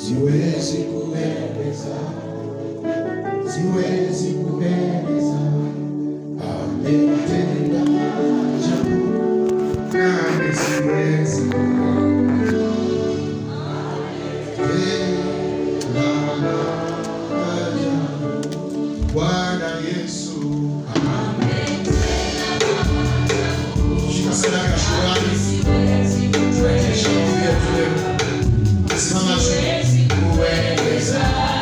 siwezi kueleza, siwezi kueleza ametenda ajabu, nami siwezi kueleza ajabu. Bwana Yesu shika sadaka ya shukrani, tunaendesha maombi yetu leo. Simama tu. Kueleza,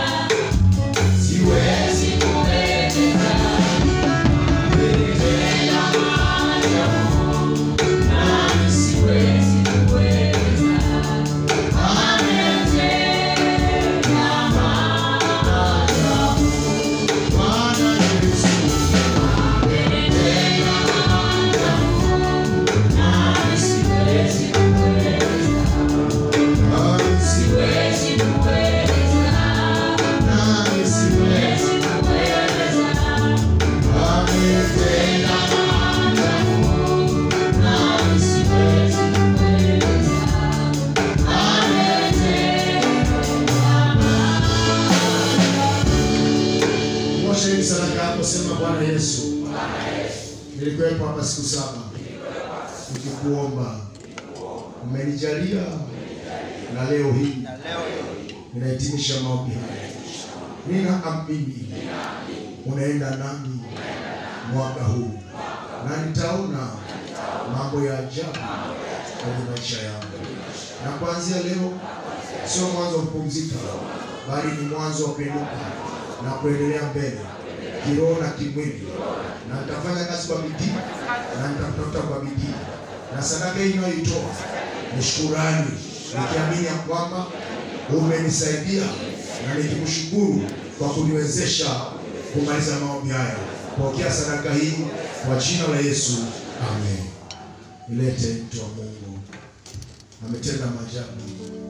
siwezi kueleza. Ametenda maajabu, nami siwezi kueleza. Ametenda maajabu. Bwana Yesu ametenda maajabu, nami siwezi kueleza. Nami siwezi nami siwezi ametenda maajabu, nami siwezi Moshe hii sadaka hapo, sema Bwana Yesu, nilikuwepo hapa siku saba nikikuomba, umenijalia na leo hii ninahitimisha maombi haya. Ninaamini unaenda nami mwaka huu na nitaona mambo ya ajabu kwenye maisha yangu, na kuanzia leo sio mwanzo wa kupumzika, bali ni mwanzo wa kuinuka na kuendelea mbele kiroho na kimwili, na nitafanya kazi kwa bidii na nitakutafuta kwa bidii, na sadaka hii inayoitoa ni shukurani, nikiamini ya kwamba umenisaidia na nikikushukuru kwa kuniwezesha kumaliza maombi haya. Pokea sadaka hii kwa jina la Yesu, amen. Nilete mtu wa Mungu, ametenda maajabu.